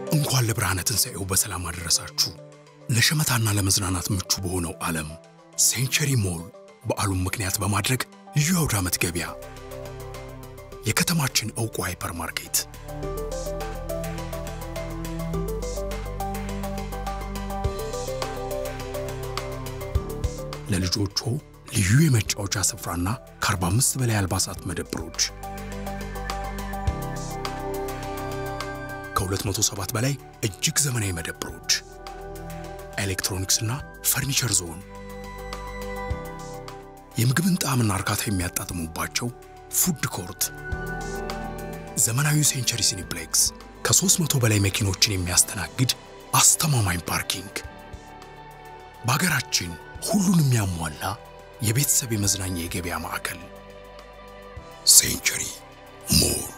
እንኳን ለብርሃነ ትንሣኤው በሰላም አደረሳችሁ። ለሸመታና ለመዝናናት ምቹ በሆነው ዓለም ሴንቸሪ ሞል በዓሉን ምክንያት በማድረግ ልዩ አውደ ዓመት ገበያ የከተማችን ዕውቁ ሃይፐር ማርኬት ለልጆቹ ልዩ የመጫወቻ ስፍራና ከ45 በላይ አልባሳት መደብሮች ከ207 በላይ እጅግ ዘመናዊ መደብሮች፣ ኤሌክትሮኒክስና ፈርኒቸር ዞን፣ የምግብን ጣዕምና እርካታ የሚያጣጥሙባቸው ፉድ ኮርት፣ ዘመናዊ ሴንቸሪ ሲኒፕሌክስ ከ300 በላይ መኪኖችን የሚያስተናግድ አስተማማኝ ፓርኪንግ፣ በሀገራችን ሁሉን የሚያሟላ የቤተሰብ የመዝናኛ የገበያ ማዕከል ሴንቸሪ ሞል